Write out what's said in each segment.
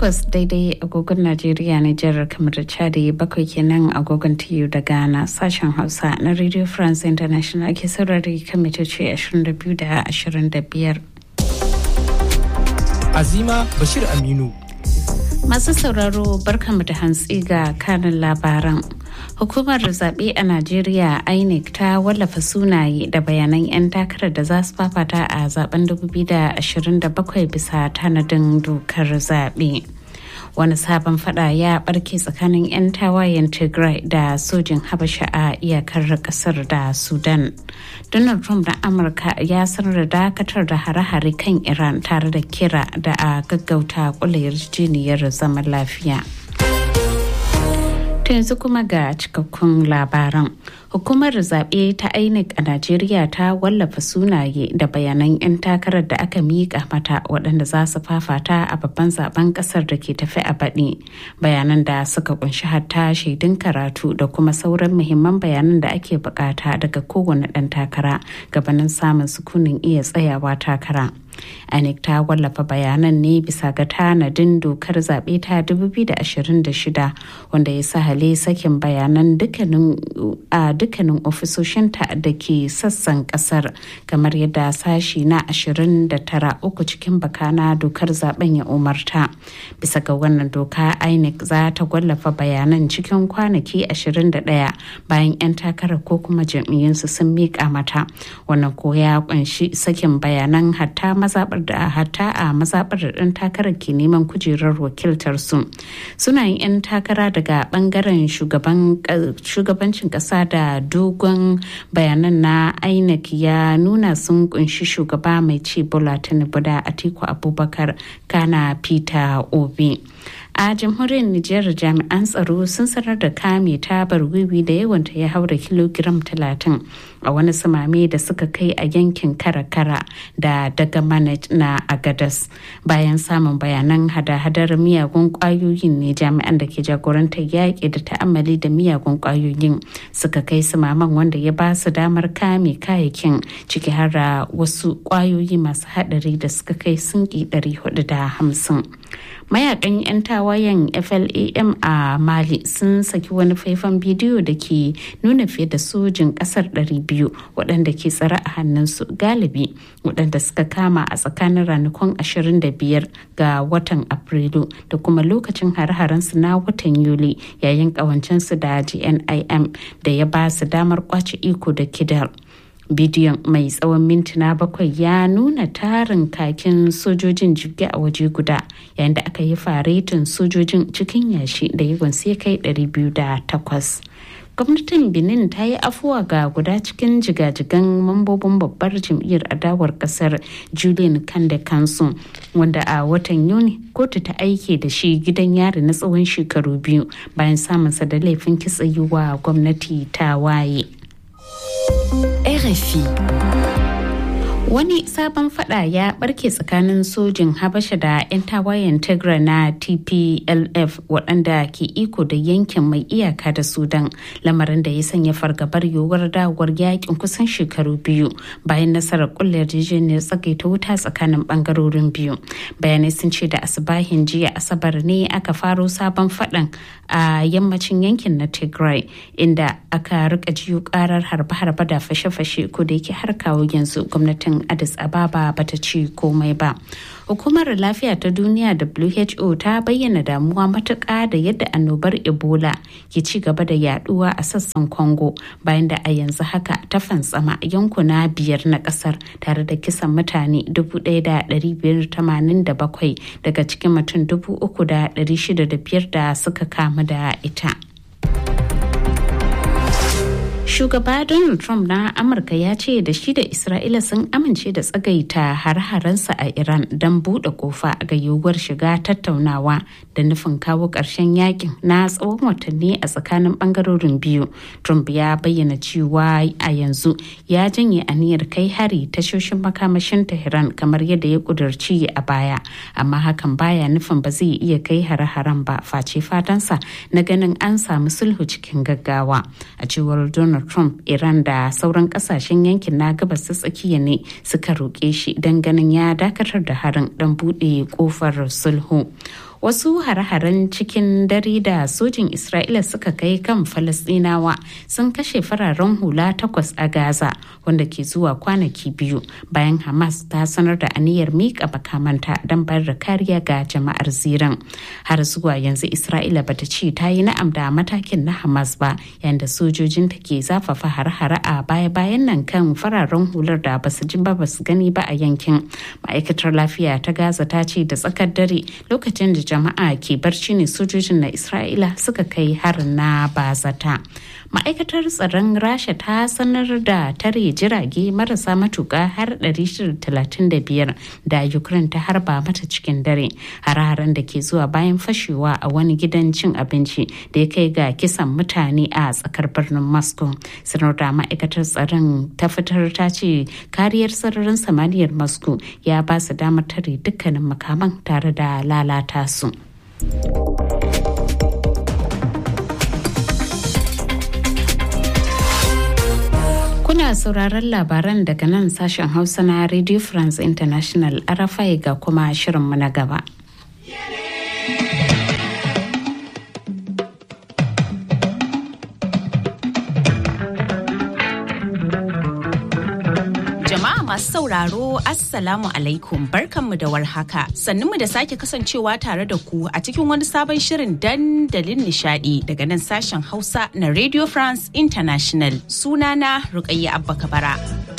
takwas daidai agogon Najeriya Nijar kamar da Chadi bakwai kenan agogon TU da Ghana sashen Hausa na Radio France International ke saurari kan mitoci 22 da 25. Azima Bashir Aminu. Masu sauraro barkamu da hantsi ga kanin labaran. Hukumar zaɓe a Najeriya INEC ta wallafa sunaye da bayanan 'yan takarar da za su fafata a zaben 2027 bisa tanadin dokar zaɓe. wani sabon fada ya barke tsakanin 'yan tawayen tigray da sojin habasha a iyakar kasar da sudan donald trump na amurka ya sanar da dakatar da hare-hare kan iran tare da kira da a gaggauta kula yarjejeniyar zaman lafiya ta yanzu kuma ga cikakkun labaran hukumar zaɓe ta inec a najeriya ta wallafa sunaye da bayanan 'yan takarar da aka miƙa mata waɗanda za su fafata a babban zaben ƙasar da ke tafi a baɗi bayanan da suka kunshi hatta shaidun karatu da kuma sauran muhimman bayanan da ake bukata daga kowane ɗan takara gabanin samun sukunin iya tsayawa takara INEC ta wallafa bayanan ne bisa ga tanadin dokar zaɓe ta 2026 wanda ya sahale sakin bayanan a dukkanin ofisoshinta da ke sassan kasar kamar yadda sashi na 29 uku cikin bakana dokar zaben ya umarta bisa ga wannan doka INEC za ta wallafa bayanan cikin kwanaki 21 bayan 'yan takarar ko kuma jam'iyyunsu sun miƙa mata wannan ko ya kunshi sakin bayanan hatta mazaɓar da hatta a mazaɓar da ɗan takarar ke neman kujerar wakiltar su sunayen 'yan takara daga ɓangaren shugabancin ƙasa da dogon bayanan na inec ya nuna sun kunshi shugaba mai ci bola tinubu da atiku abubakar kana peter obi a jamhuriyar Nijar jami'an tsaro sun sanar da kame tabar wiwi da yawanta ya haura kilogiram 30 a wani samame da suka kai a yankin karakara da daga manaj na agadas bayan samun bayanan hada-hadar miyagun kwayoyin ne jami'an da ke jagorantar yaƙi da ta'ammali da miyagun kwayoyin suka kai samaman wanda ya ba su damar kame kayakin ciki har da wasu kwayoyi masu haɗari da suka kai sunki 450 mayakan 'yan tawayen flam a mali sun saki wani faifan bidiyo da ke nuna fiye da sojin kasar 200 waɗanda ke tsare a hannunsu galibi waɗanda suka kama a tsakanin ranakun 25 ga watan afrilu da kuma lokacin hare-harensu na watan yuli yayin ƙawancensu da gnim da ya ba su damar kwace iko da kidal bidiyon mai tsawon mintuna bakwai ya nuna tarin kakin sojojin jirgi a waje guda yayin da aka yi faretin sojojin cikin yashi da yawan sai kai 208 gwamnatin benin ta yi afuwa ga guda cikin jigajigan mambobin babbar jam'iyyar adawar kasar julian kande kansu wanda a watan yuni kotu ta aike da shi gidan yari na tsawon shekaru biyu bayan samunsa da laifin kitsa yi wa gwamnati ta waye. RFI. Wani sabon fada ya barke tsakanin sojin Habasha da 'yan tawayen Tigra na TPLF waɗanda ke iko da yankin mai iyaka da Sudan lamarin da ya sanya fargabar yiwuwar dawowar yakin kusan shekaru biyu bayan nasarar kulle yarjejeniyar tsagaita wuta tsakanin bangarorin biyu. Bayanai sun ce da asibahin jiya Asabar ne aka faro sabon fadan a yammacin yankin na Tigray inda aka rika jiyo karar harbe-harbe da fashe-fashe ko da yake har kawo yanzu gwamnatin addis ababa bata ci komai ba hukumar lafiya ta duniya who ta bayyana damuwa matuƙa da yadda annobar ebola ke ci gaba da yaduwa a sassan congo bayan da a yanzu haka ta fantsama yankuna biyar na kasar tare da kisan mutane 1,587 daga cikin mutum 3,605 da suka kamu da ita. Shugaba Donald Trump na Amurka ya ce da shi da Isra'ila sun amince da tsagaita har-haransa a Iran don buɗe kofa ga yiwuwar shiga tattaunawa da nufin kawo ƙarshen yakin na tsawon watanni a tsakanin ɓangarorin biyu. Trump ya bayyana cewa a yanzu ya janye aniyar kai hari tashoshin makamashin Tehran kamar yadda ya ƙudurci a baya, amma hakan baya nufin ba zai iya kai hare-haren ba face fatansa na ganin an samu sulhu cikin gaggawa. A cewar Donald Trump, Iran da sauran kasashen yankin na gabas ta tsakiya ne suka roƙe shi don ganin ya dakatar da harin don buɗe ƙofar sulhu. wasu hare-haren cikin dare da sojin isra'ila suka kai kan falasdinawa sun kashe fararen hula takwas a gaza wanda ke zuwa kwanaki biyu bayan hamas ta sanar da aniyar miƙa makamanta don bayar da kariya ga jama'ar ziran har zuwa yanzu isra'ila bata ce ta yi na'am da matakin na hamas ba yayin da sojojinta ke zafafa hare-hare a baya-bayan nan kan fararen hular da basu ji ba basu gani ba a yankin ma'aikatar lafiya ta gaza ta ce da tsakar dare lokacin da jama'a ke barci ne sojojin na isra'ila suka kai harin na bazata ma'aikatar tsaron rasha ta sanar da tare jirage marasa matuka har 635 da ukraine ta harba mata cikin dare hare-haren da ke zuwa bayan fashewa a wani gidan cin abinci da ya kai ga kisan mutane a tsakar birnin moscow sanar da ma'aikatar tsaron ta fitar ta ce kariyar sararin samaniyar moscow ya ba su damar tare dukkanin makaman tare da lalata su. Kuna sauraron labaran daga nan sashen Hausa na Radio France International RFI ga kuma shirinmu na gaba. Jama'a masu sauraro Assalamu alaikum barkanmu da warhaka sannunmu da sake kasancewa tare da ku a cikin wani sabon shirin dandalin nishadi daga nan sashen Hausa na Radio France International sunana Rukayya Abba Kabara.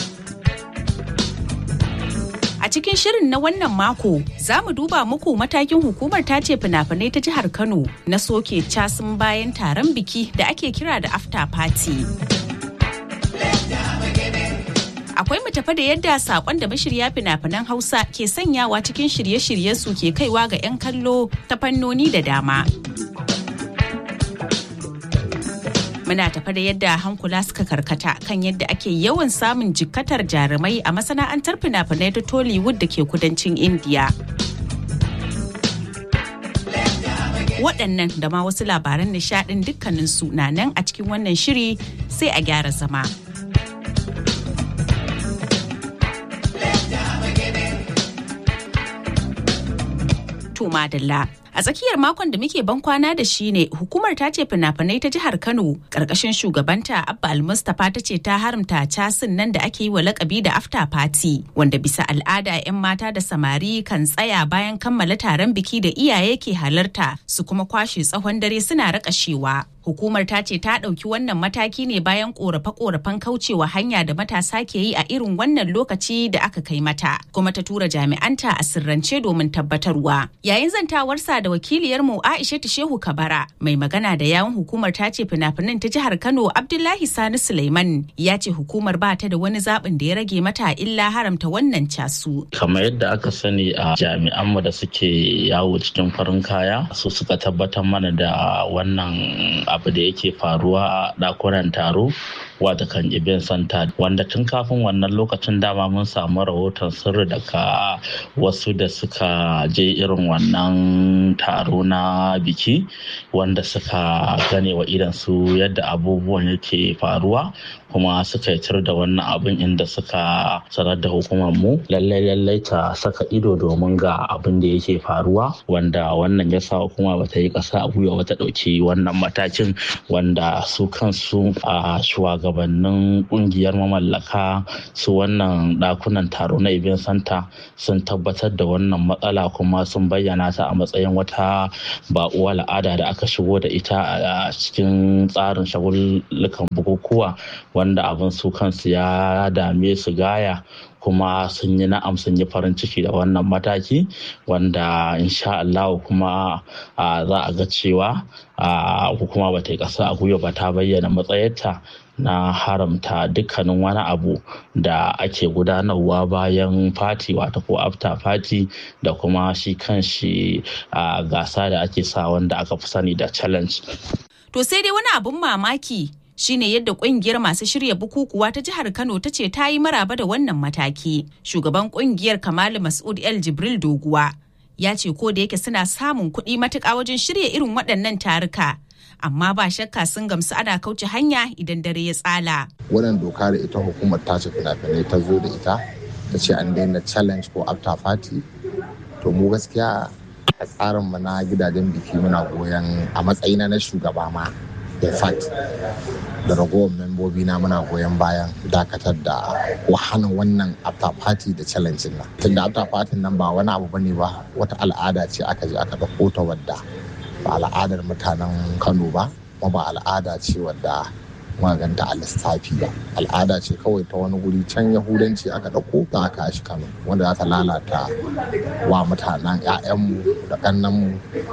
A cikin shirin na wannan mako za mu duba muku matakin hukumar tace fina-finai ta jihar Kano na soke casin bayan taron biki da ake kira da after party. akwai mu tafa da yadda sakon da mashirya fina-finan hausa ke sanyawa cikin shirye-shirye su ke kaiwa ga 'yan kallo ta fannoni da dama muna tafa da yadda hankula suka karkata kan yadda ake yawan samun jikkatar jarumai a masana'antar fina-finai ta tollywood da ke kudancin indiya waɗannan da ma wasu labaran nishaɗin dukkaninsu na nan a cikin wannan shiri sai a gyara zama. to madalla. A tsakiyar makon da muke ban kwana da shi ne hukumar ta ce fina-finai ta jihar Kano karkashin shugabanta Abba Almustapha ta ce ta haramta casin nan da ake yi wa lakabi da after party wanda bisa al'ada 'yan mata da samari kan tsaya bayan kammala taron biki da iyaye ke halarta su kuma kwashe tsawon dare suna rakashewa. Hukumar ta ce ta ɗauki wannan mataki ne bayan ƙorafe-ƙorafen kaucewa hanya da matasa ke yi a irin wannan lokaci da aka kai mata, kuma ta tura jami'anta a sirrance domin tabbatarwa. Yayin zantawarsa da wakiliyarmu Aisha Shehu Kabara, mai magana da yawun hukumar ta ce fina-finan ta jihar Kano Abdullahi Sani Suleiman ya ce hukumar ba ta da wani zaɓin da ya rage mata illa haramta wannan casu. Kamar yadda aka sani a jami'anmu da suke yawo cikin farin kaya su suka tabbatar mana da wannan abu da yake faruwa a ɗakunan taro wata kan event center wanda tun kafin wannan lokacin dama mun samu rahoton sirri daga wasu da suka je irin wannan taro na biki wanda suka gane wa idan su yadda abubuwan yake faruwa kuma suka yitar da wannan abin inda suka sanar da hukumar mu lallai lallai ta saka ido domin ga abin da yake faruwa wanda wannan ya sa hukuma bata yi ƙasa a gwiwa wata ɗauki wannan matakin wanda su kansu a shugabannin kungiyar mamallaka su wannan ɗakunan taro na event center sun tabbatar da wannan matsala kuma sun bayyana ta a matsayin wata baƙuwa al'ada da aka shigo da ita a cikin tsarin shagullukan bukukuwa wanda abin su kansu ya dame su gaya kuma sun yi na'am sun yi farin ciki da wannan mataki wanda insha Allah kuma za a ga cewa hukuma ba ta yi ƙasa a gwiwa ba ta bayyana matsayarta na haramta dukkanin wani abu da ake gudanarwa bayan fati wata ko after fati da kuma shi kan shi gasa da ake sa wanda aka fi sani da challenge. To sai dai wani abun mamaki shine yadda kungiyar masu shirya bukukuwa ta jihar Kano ta ce ta yi maraba da wannan mataki. Shugaban kungiyar Kamalu Mas'ud El Jibril Doguwa ya ce ko da yake suna samun kuɗi matuƙa wajen shirya irin waɗannan taruka. Amma ba shakka sun gamsu ana kauce hanya idan dare ya tsala. Wannan doka da ita hukumar tace fina-finai ta zo da ita ta ce an daina challenge ko after party. To mu gaskiya a tsarinmu na gidajen biki muna goyon a matsayina na shugaba ma in fact da ragowar membobi na muna goyon bayan dakatar da wahana wannan after party da challenge nan tunda after party nan ba wani abu bane ba wata al'ada ce aka je aka ɗauko ta wadda ba al'adar mutanen kano ba kuma ba al'ada ce wadda maganta a lissafi ba al'ada ce kawai ta wani guri can yahudanci aka ɗauko za aka shi kano wanda za ta lalata wa mutanen 'ya'yanmu da ƙannanmu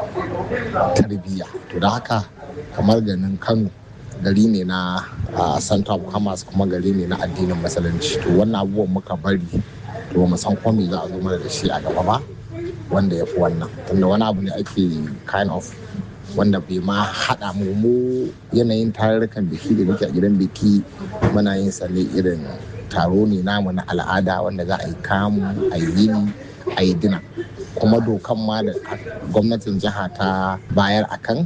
tarbiyya to da haka kamar ganin kano gari ne na center of commerce kuma gari ne na addinin musulunci to wannan abubuwan muka bari to mu san ko me za a zo mana da shi a gaba ba wanda ya fi wannan tunda wani abu ne ake kind of wanda bai ma haɗa mu mu yanayin tarurrukan biki da muke a gidan biki muna yin sa ne irin taro ne namu na al'ada wanda za a yi kamu a yi yini a yi dina kuma dokan ma da gwamnatin jiha ta bayar akan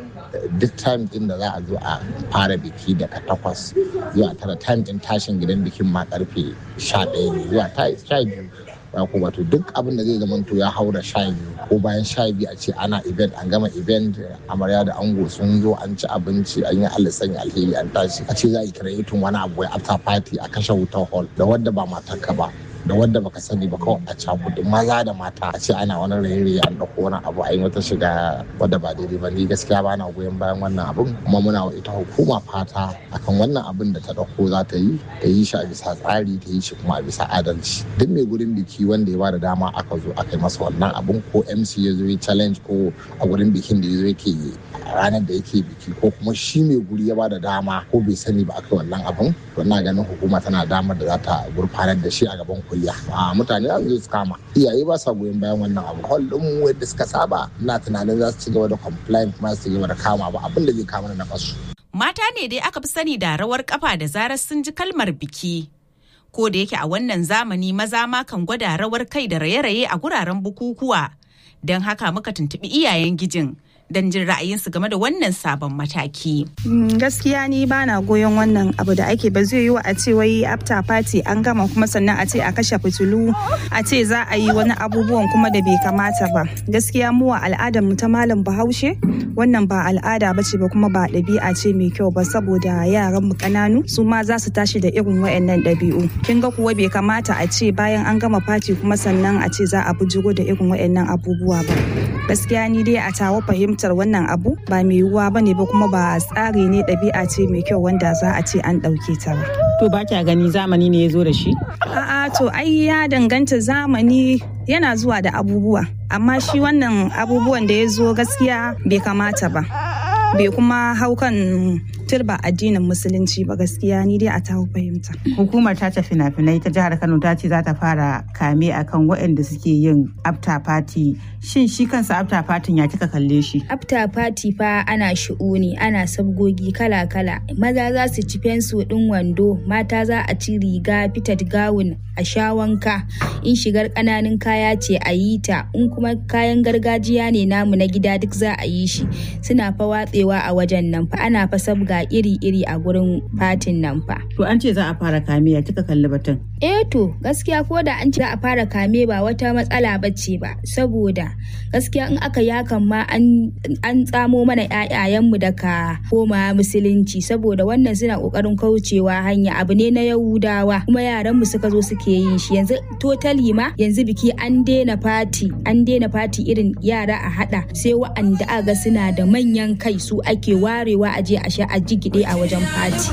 duk time din da za a zo a fara biki daga takwas zuwa tara time din tashin gidan bikin ma karfe sha ɗaya ne zuwa sha biyu ba ko wato duk abin da zai zama to ya haura sha biyu ko bayan sha biyu a ce ana event an gama event amarya da ango sun zo an ci abinci an yi sanya alheri an tashi a ce za a yi kiretin wani abu ya after party a kashe wutar hall da wadda ba matarka ba da wadda baka sani ba kawai a cakudu maza da mata a ce ana wani raye an ɗauko wani abu a yi wata shiga wadda ba daidai ba ni gaskiya ba na goyon bayan wannan abun kuma muna wa ita hukuma fata akan wannan abin da ta ɗauko za ta yi ta yi shi a bisa tsari ta yi shi kuma a bisa adalci duk mai gurin biki wanda ya bada dama aka zo aka yi masa wannan abun ko mc ya zo ya challenge ko a gurin bikin da ya zo yake ranar da yake biki ko kuma shi mai guri ya bada dama ko bai sani ba aka wannan abun to ina ganin hukuma tana damar da za ta gurfanar da shi a gaban kuliya a mutane za su zo su kama iyaye ba sa goyon bayan wannan abu hall din mu yadda suka saba ina tunanin za su ci gaba da complain kuma su ci gaba da kama ba abin da zai kama na kasu mata ne dai aka fi sani da rawar kafa da zarar sun ji kalmar biki ko da yake a wannan zamani maza ma kan gwada rawar kai da raye-raye a guraren bukukuwa don haka muka tuntuɓi iyayen gijin don jin ra'ayinsu game da wannan sabon mataki. Gaskiya ni ba na goyon wannan abu da ake ba zai yi wa a ce wai after party an gama kuma sannan a ce a kashe fitilu a ce za a yi wani abubuwan kuma da bai kamata ba. Gaskiya mu a al'adar mu ta malam Bahaushe wannan ba al'ada ba ce ba kuma ba ɗabi'a ce mai kyau ba saboda yaran mu ƙananu su ma za su tashi da irin wayannan ɗabi'u. Kin ga kuwa bai kamata a ce bayan an gama party kuma sannan a ce za a bujiro da irin wayannan abubuwa ba. Gaskiya ni dai a tawo fahimtar wannan abu ba mai yiwuwa ba ne ba kuma ba tsari ne ɗabi'a ce mai kyau wanda za a ce an ɗauke ta ba. To ba kya gani zamani ne ya zo da shi? A'a to ai ya danganta zamani yana zuwa da abubuwa amma shi wannan abubuwan da ya zo gaskiya bai kamata ba. bai kuma hau kan turba addinin musulunci ba gaskiya ni dai a ta fahimta. Hukumar ta fina-finai ta jihar Kano ta ce za ta fara kame akan waɗanda suke yin after party. Shin shi kansa after party ya kika kalle shi? After party fa ana shi'uni ana sabgogi kala-kala. Maza za su ci fensu ɗin wando, mata za a ci riga fitat gawun a sha wanka. In shigar ƙananun kaya ce a yi ta, in kuma kayan gargajiya ne namu na gida duk za a yi shi. Suna fa watsewa a wajen nan fa ana fa sabga iri-iri a gurin fatin nan fa. To an ce za a fara kame ya kika kalli batun. Eh to gaskiya ko da an ce za a fara kame ba wata matsala bace ba saboda gaskiya in aka yakan ma an tsamo mana ƴaƴayenmu daga koma musulunci saboda wannan suna kokarin kaucewa hanya abu ne na yahudawa kuma yaran mu suka zo suke yin shi yanzu totally ma yanzu biki an daina fati an daina fati irin yara a hada sai wa'anda aga suna da manyan kai su ake warewa a je a sha a jigide a wajen fati